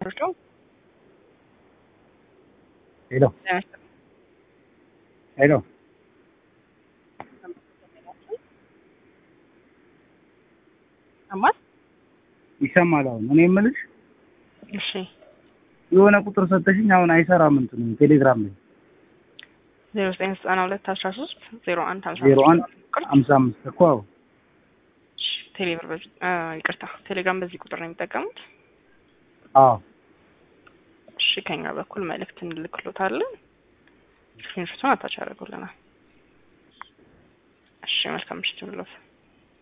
Pardon? ሄሎ ሄሎ አማት ይሰማል። አሁን እኔ የምልሽ እሺ የሆነ ቁጥር ሰጠሽኝ፣ አሁን አይሰራም እንትኑ ቴሌግራም ላይ ዜሮ ዘጠኝ ዘጠና ሁለት አስራ ሶስት ዜሮ አንድ ሀምሳ ዜሮ አንድ ሀምሳ አምስት እኮ አዎ። ቴሌብር በዚህ አ፣ ይቅርታ ቴሌግራም በዚህ ቁጥር ነው የሚጠቀሙት። አዎ እሺ ከኛ በኩል መልእክት እንልክሎታለን። ስክሪንሾቱን አታች ያደርጉልናል። እሺ መልካም ምሽት ይሁንልዎት።